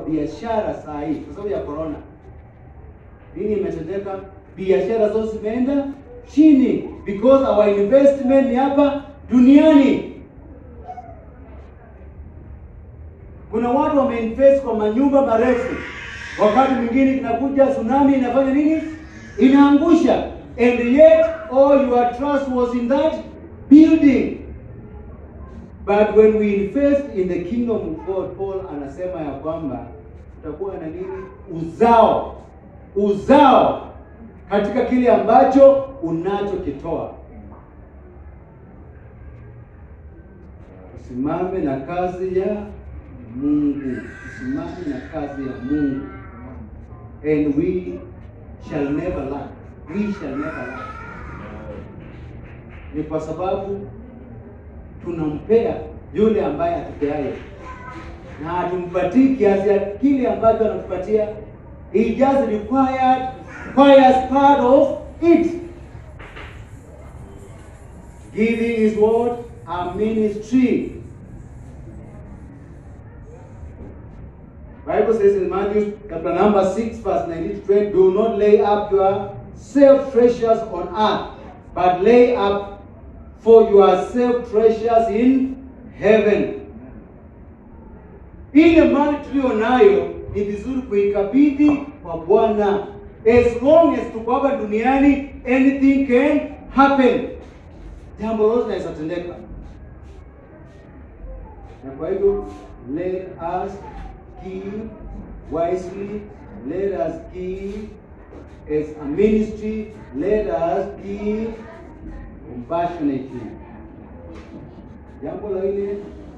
biashara saa hii kwa sababu ya corona. Nini imetendeka? Biashara zote zimeenda chini because our investment ni hapa duniani. Kuna watu wameinvest kwa manyumba marefu, wakati mwingine inakuja tsunami inafanya nini? Inaangusha, and yet all your trust was in that building. But when we invest in the kingdom of God, Paul anasema ya kwamba tutakuwa na nini? Uzao, uzao katika kile ambacho unachokitoa. Usimame na kazi ya Mungu, usimame na kazi ya Mungu, and we shall never lack, we shall never lack. Ni kwa sababu tunampea yule ambaye atupeaye, na hatumpatii kiasi ya kile ambacho anatupatia. He just required requires part of it. Giving is what a ministry. Bible says in Matthew chapter number 6, verse 19 to 20, do not lay up your self treasures on earth, but lay up for yourself treasures in heaven. Ile mali tuliyo nayo ni vizuri kuikabidhi kwa Bwana. As long as tuko hapa duniani, anything can happen. Jambo lolote linaweza tendeka, na kwa hivyo let us give wisely, let us give as a ministry, let us give compassionately. Jambo la ile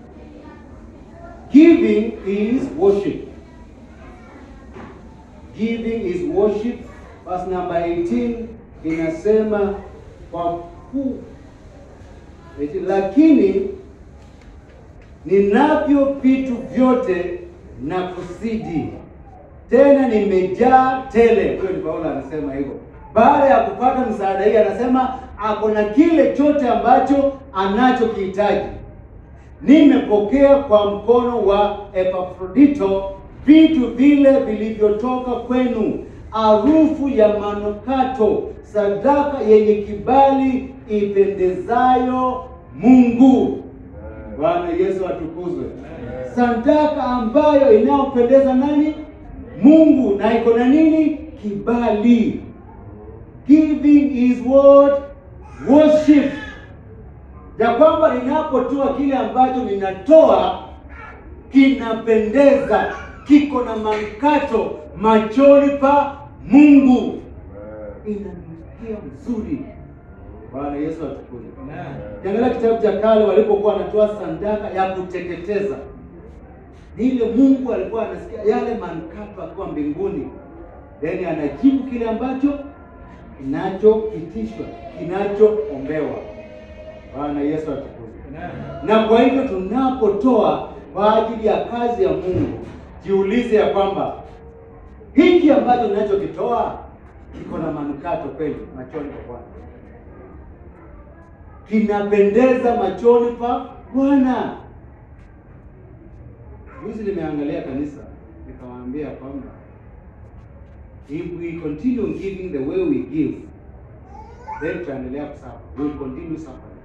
giving is worship. Giving is worship. Verse number 18 inasema kwa kuu, lakini ninavyo vitu vyote na kusidi tena nimejaa tele. Huyo ni Paulo anasema hivyo. Baada ya kupata msaada hii, anasema ako na kile chote ambacho anachokihitaji. Nimepokea kwa mkono wa Epafrodito vitu vile vilivyotoka kwenu, harufu ya manukato, sadaka yenye kibali ipendezayo Mungu. Bwana Yesu atukuzwe. Sadaka ambayo inayompendeza nani? Mungu, na iko na nini? Kibali. Giving is what? Worship. Ya kwamba ninapotoa kile ambacho ninatoa kinapendeza, kiko na manukato machoni pa Mungu, inanukia mzuri. Bwana Yesu atukuzwe. Kiangalia kitabu cha kale walipokuwa wanatoa sadaka ya kuteketeza, ni ile Mungu alikuwa anasikia yale manukato akiwa mbinguni, then anajibu kile ambacho kinachopitishwa, kinachoombewa. Bwana Yesu atukuzwe. Na kwa hivyo tunapotoa kwa ajili ya kazi ya Mungu, jiulize ya kwamba hiki ambacho ninachokitoa kiko na manukato kweli machoni pa Bwana kinapendeza machoni pa Bwana. Juzi nimeangalia kanisa nikawaambia kwamba if we continue giving the way we give then tutaendelea kusuffer, we will continue suffering.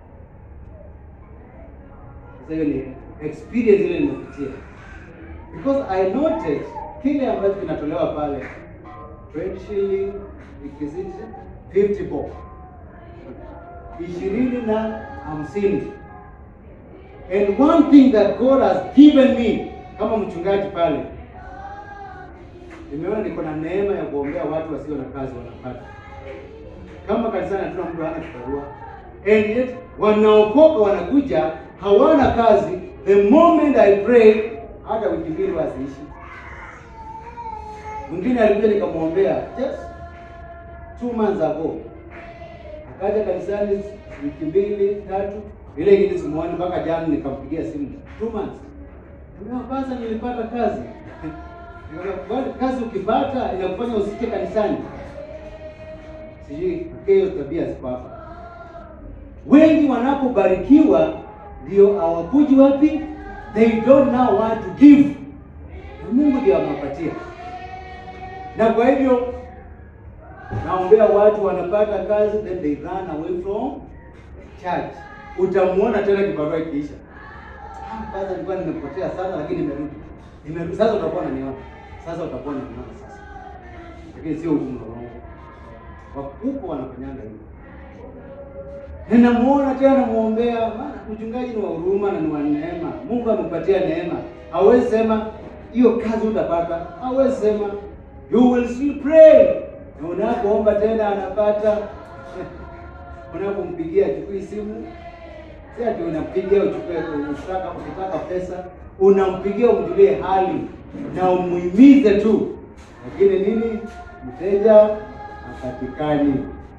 Sasa hiyo ni experience ile nimepitia, because I noted kile ambacho kinatolewa pale 20 shilling ikizidi 50 bob ishirini na hamsini. And one thing that God has given me kama mchungaji pale, nimeona niko na neema ya kuombea watu wasio na kazi wanapata. Kama kanisani hatuna mtu hana kibarua, and yet wanaokoka wanakuja hawana kazi. The moment I pray, hata wiki mbili wasiishi. Mwingine alikuja nikamwombea just two months ago akaja kanisani wiki mbili tatu, ile ingine simuoni mpaka jana nikampigia simu two months. Ndio kwanza nilipata kazi. Nikamwambia kazi ukipata inakufanya usike kanisani. Sijui hiyo tabia ziko hapa. Wengi wanapobarikiwa ndio hawakuji wapi? They don't know what to give. Na Mungu anawapatia. Na kwa hivyo naombea watu wanapata kazi, then they run away from church. Utamuona tena kibarua ikiisha, ah, kwanza nilikuwa nimepotea sana, lakini nimerudi, nimerudi. Sasa utakuwa unaniona, sasa utakuwa unaniona sasa, lakini sio mlolongo. Wakubwa wanafanyanga hivyo. Ninamuona tena namuombea, maana mchungaji ni wa huruma na ni wa neema. Mungu amepatia neema. Hawezi sema hiyo kazi utapata. Hawezi sema you will still pray. Na unapoomba tena anapata. Unapompigia achukui simu. Si ati unampigia uchukue ukitaka ukitaka pesa, unampigia umjulie hali na umuhimize tu. Lakini nini? Mteja hapatikani.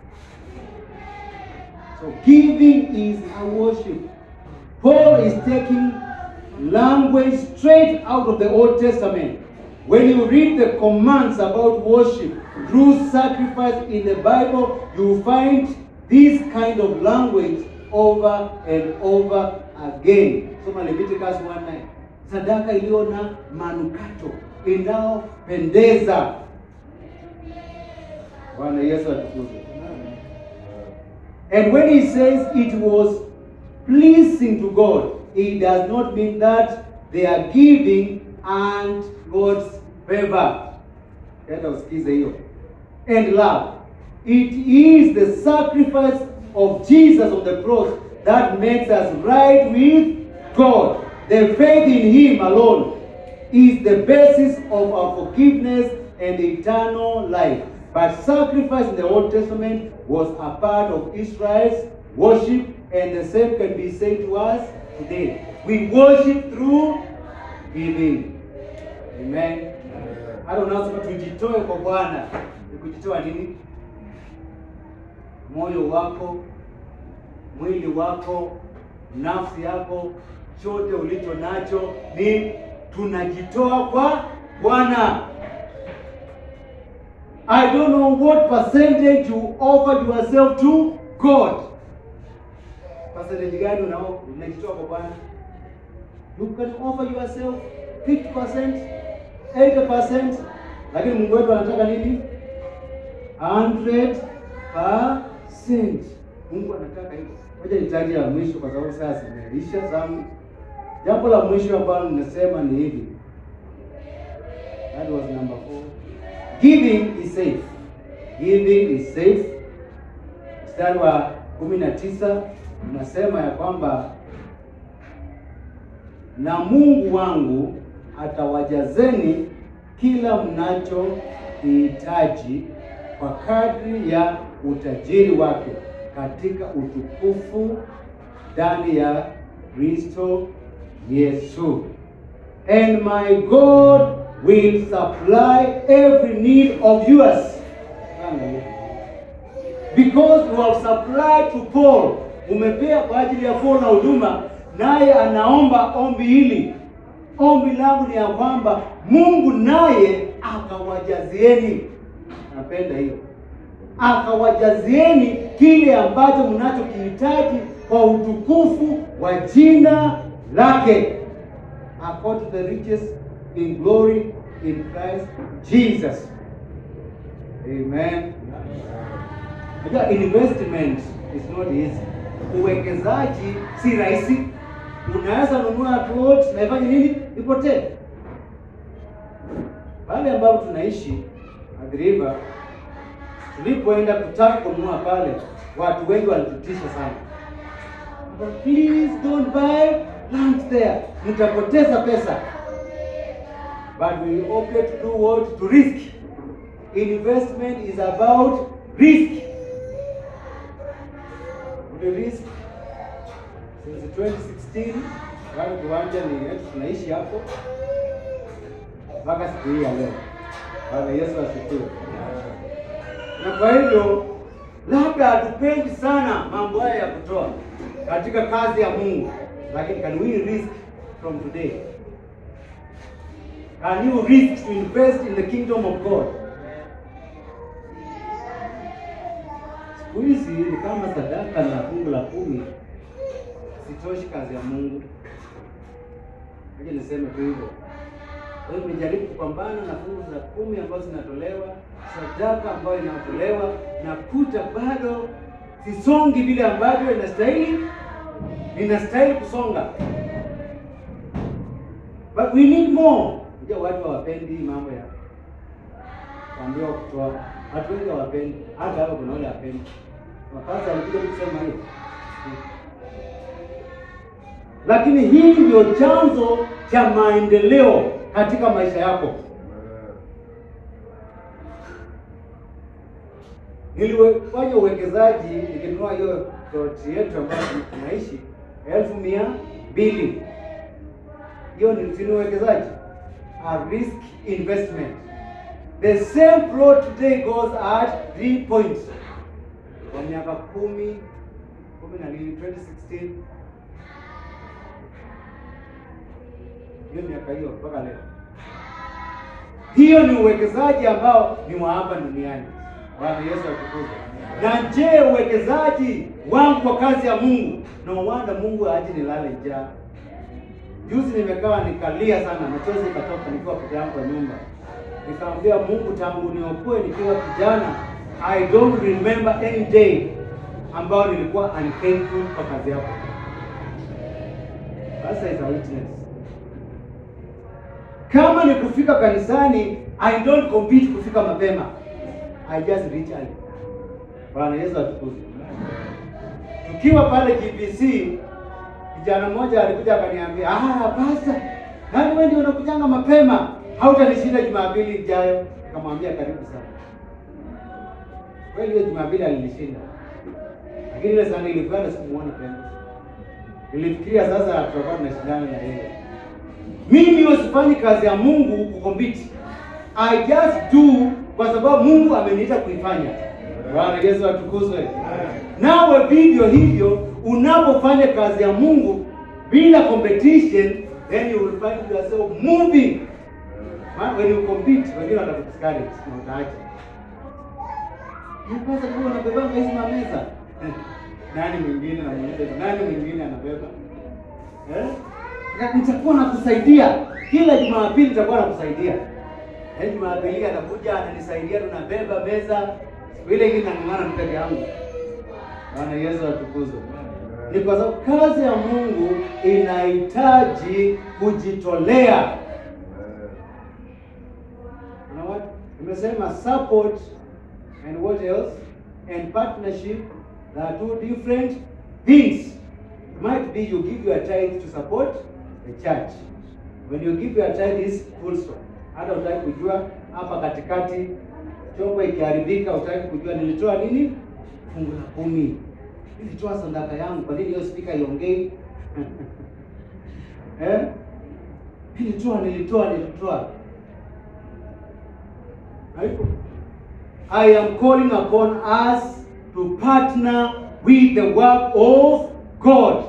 So giving is a worship. Paul is taking language straight out of the Old Testament. When you read the commands about worship through sacrifice in the Bible, you find this kind of language over and over again. Soma Leviticus 1:9. Sadaka iliyo na manukato inayopendeza. Bwana Yesu atukuzwe. And when he says it was pleasing to God, it does not mean that they are giving and God's favor. Enda usikize hiyo. And love. It is the sacrifice of Jesus on the cross that makes us right with God. The faith in Him alone is the basis of our forgiveness and eternal life. But sacrifice in the Old Testament was a part of Israel's worship, and the same can be said to us today. We worship through giving. Amen. Hata unasema tujitoe kwa Bwana. Ni kujitoa nini? Moyo wako, mwili wako, nafsi yako, chote ulicho nacho ni tunajitoa kwa Bwana. I don't know what percentage you offered yourself to God. Percentage gani unao unajitoa kwa Bwana? You can offer yourself 50%, 80%, lakini Mungu wetu anataka nini? 100%. Mungu anataka hivyo. Ngoja nitaje la mwisho kwa sababu sasa zimeisha zangu. Jambo la mwisho ambalo nimesema ni hivi. That was number four. Giving is safe. Giving is safe. Mstari wa kumi na tisa unasema ya kwamba na Mungu wangu atawajazeni kila mnachokihitaji kwa kadri ya utajiri wake katika utukufu ndani ya Kristo Yesu. And my God will supply every need of yours. Because you have supplied to Paul, umepea kwa ajili ya Paul na huduma, naye anaomba ombi hili. Ombi langu ni ya kwamba Mungu naye akawajazieni. Napenda hiyo, akawajazieni kile ambacho mnachokihitaji kwa utukufu wa jina lake, according to the riches in glory in Christ Jesus. Amen. Unajua investment is not easy. Uwekezaji si rahisi. Unaweza nunua plot na ifanye nini? Ipotee. Pale ambapo tunaishi Athi River, tulipoenda kutaka kununua pale, watu wengi walitutisha sana. But please don't buy land there. Mtapoteza pesa. But we opted to do what? To risk. Investment is about risk. The risk since 2016 bado kiwanja ni yetu, tunaishi hapo mpaka siku hii ya leo. Bwana Yesu asifiwe. Na kwa hivyo labda hatupendi sana mambo haya ya kutoa katika kazi ya Mungu, lakini can we risk from today? Can you risk to invest in the kingdom of God? Siku hizi ni kama sadaka na fungu la kumi sitoshi kazi ya Mungu. Aje niseme tu hivyo. Kwa hiyo nimejaribu kupambana na fungu za kumi ambazo zinatolewa, sadaka ambayo inatolewa, nakuta bado sisongi vile ambavyo inastahili, ninastahili kusonga. But we need more. Unajua watu hawapendi mambo ya kuambiwa kutoa. Watu wengi hawapendi, hata hapa kuna wale hapendi. Mapasa alikuja kusema hiyo, lakini hii ndio chanzo cha maendeleo katika maisha yako. Nilifanya uwekezaji nikinunua hiyo ploti yetu ambayo tunaishi elfu mia mbili. Hiyo ni si ni uwekezaji, a risk investment. The same plot today goes at 3 points kwa miaka kumi kumi na nini 2016 hiyo miaka hiyo mpaka leo. Hiyo ni uwekezaji ambao ni wa hapa duniani. Bwana Yesu atukuzwe. Na je, uwekezaji wangu kwa kazi ya Mungu, no wonder Mungu aje nilale njaa. Juzi nimekaa nikalia sana, machozi ikatoka nikiwa peke yangu kwa nyumba. Nikamwambia Mungu, tangu niokoe nikiwa kijana, I don't remember any day ambao nilikuwa unfaithful kwa kazi yako. Sasa is a witness. Kama ni kufika kanisani, I don't compete kufika mapema. I just reach early. Bwana Yesu atukuzwe. Tukiwa pale GPC, kijana mmoja alikuja akaniambia, "Ah, pasta, nani wewe ndio unakujanga mapema? Hautanishinda Jumapili ijayo." Nikamwambia, "Karibu sana." Kweli hiyo Jumapili alinishinda. Lakini ile sana ilikuwa sikumuona tena. Nilifikiria sasa tutakuwa tunashindana na yeye. Mimi wasifanyi kazi ya Mungu kukompiti. I just do kwa sababu Mungu ameniita kuifanya. Bwana Yesu atukuzwe. Nawe vivyo hivyo unapofanya kazi ya Mungu bila competition, then you will find yourself moving. Ma- When you compete, wengine watakuscourage na utaacha. Nipasa kuwa unabebanga hizi mameza. Nani mwingine namuuliza, nani mwingine anabeba? Eh? Na nitakuwa nakusaidia kila Jumapili, nitakuwa nakusaidia. Eh, Jumapili anakuja ananisaidia, tunabeba meza. Siku ile ingine nang'ang'ana tu peke yangu. Bwana Yesu atukuzwe. Ni kwa sababu kazi ya Mungu inahitaji kujitolea. You know what? Nimesema support and what else? And partnership they are two different things. It might be you give your tithe to support the church. When you give your tithe is full stop. Hata utaki kujua hapa katikati chombo ikiharibika, utaki kujua nilitoa nini? Fungu la kumi. Nilitoa sadaka yangu. Kwa nini hiyo spika iongei? eh? Nilitoa, nilitoa, nilitoa. Haiko. I am calling upon us to partner with the work of God.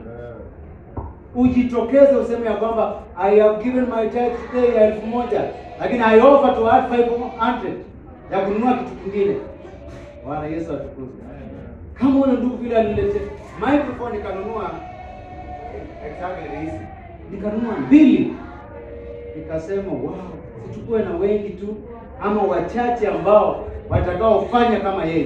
Ujitokeze useme ya kwamba I have given my tithe today ya elfu moja lakini I offer to add 500 ya kununua kitu kingine. Bwana Yesu atukuzwe. Kama una ndugu vile alilete microphone nikanunua exactly hizi. Nikanunua mbili. Nikasema wow, sichukue na wengi tu ama wachache ambao watakaofanya kama yeye.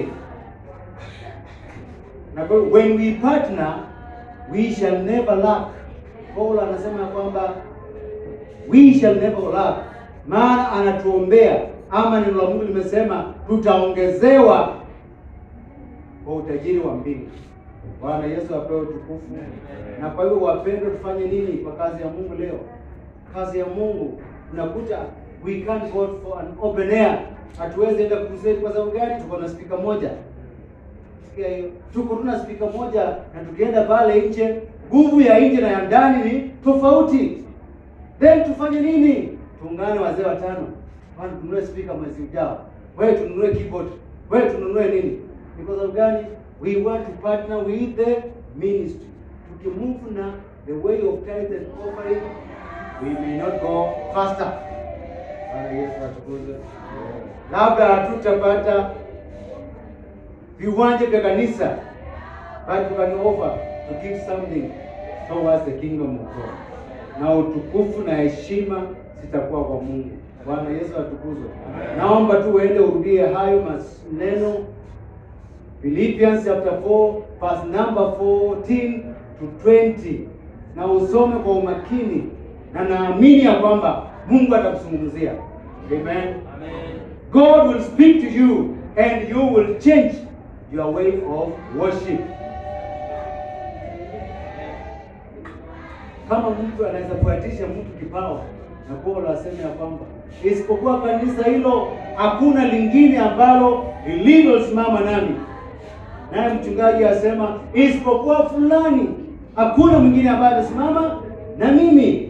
Na kwa hiyo, when we partner we shall never lack. Paulo anasema ya kwamba we shall never lack, maana anatuombea ama neno la Mungu limesema tutaongezewa kwa utajiri wa mbingu. Bwana Yesu apewe utukufu. Na kwa hivyo wapendwa, tufanye nini kwa kazi ya Mungu leo? Kazi ya Mungu unakuta we can't go for an open air. Hatuwezi enda crusade kwa sababu gani? Tuko na spika moja. Sikia hiyo. Tuko tuna spika moja na tukienda pale nje, nguvu ya nje na ya ndani ni tofauti. Then tufanye nini? Tuungane wazee watano. Bwana tununue spika mwezi ujao. Wewe tununue keyboard. Wewe tununue nini? Ni kwa sababu gani? We want to partner with the ministry. Tukimove na the way of tithe and offering, we may not go faster. Bwana Yesu atukuzwe. Labda hatutapata viwanja vya kanisa, but we can offer to give something towards the kingdom of God. Na utukufu na heshima zitakuwa kwa Mungu. Bwana Yesu atukuzwe. Naomba tu uende urudie hayo maneno Philippians chapter 4 verse number 14 to 20 na usome kwa umakini, na naamini ya kwamba Mungu atakuzungumzia. Amen. God will speak to you and you will change your way of worship. Kama mtu anaweza kuatisha mtu kipawa na Paulo aseme ya kwamba isipokuwa kanisa hilo hakuna lingine ambalo lililosimama nami, naye mchungaji asema isipokuwa fulani, hakuna mwingine ambaye amesimama na mimi.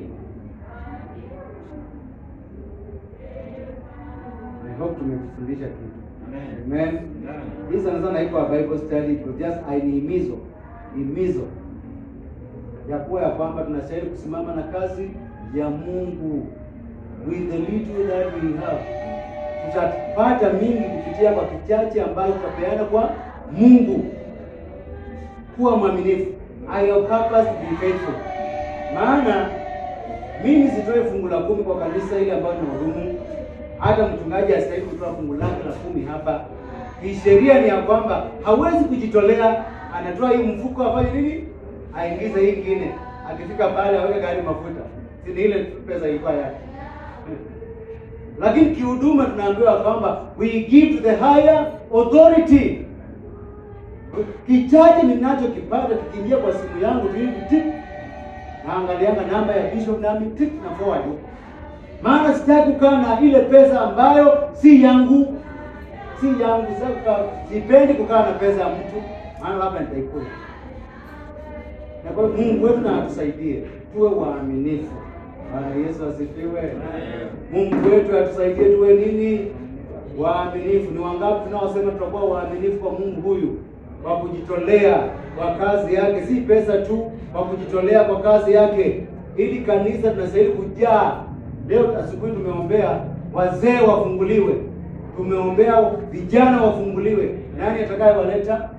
I hope tumekufundisha kitu. Amen. Hii sana sana iko Bible study to just ainihimizo himizo ya kuwa ya kwamba tunastahili kusimama na kazi ya Mungu with the little that we have. Tutapata mingi kupitia kwa kichache ambayo tutapeana kwa Mungu. Kuwa mwaminifu. I have purpose to be faithful. Maana mimi sitoe fungu la kumi kwa kanisa ile ambayo ni wahudumu. Hata mchungaji astahili kutoa fungu lake la kumi hapa. Kisheria ni ya kwamba hawezi kujitolea, anatoa hii mfuko afanye nini? Aingize hii ingine, akifika pale aweke gari mafuta, si ni ile pesa ilikuwa yake. Lakini kihuduma tunaambiwa kwamba we give to the higher authority. Kichache ninachokipata kikiingia kwa simu yangu tu hivi tik, naangalianga namba ya bishop nami tik na forward huko, maana sitaki kukaa na ile pesa ambayo si yangu, si yangu. Sasa sipendi kukaa na pesa ya mtu, maana labda nitaikula. Na kwa hiyo Mungu wetu na atusaidie tuwe waaminifu. Bwana Yesu asifiwe. Mungu wetu atusaidie tuwe nini? Waaminifu. Ni wangapi tunaosema tutakuwa waaminifu kwa Mungu huyu kwa kujitolea kwa kazi yake, si pesa tu, kwa kujitolea kwa kazi yake, ili kanisa tunastahili kujaa. Leo asubuhi tumeombea wazee wafunguliwe, tumeombea vijana wafunguliwe. Nani atakayewaleta?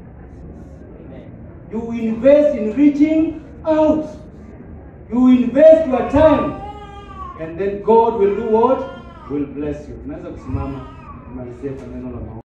You invest in reaching out. You invest your time and then God will do what? Will bless you. Tunaweza kusimama tumalizie kwa neno la maombi.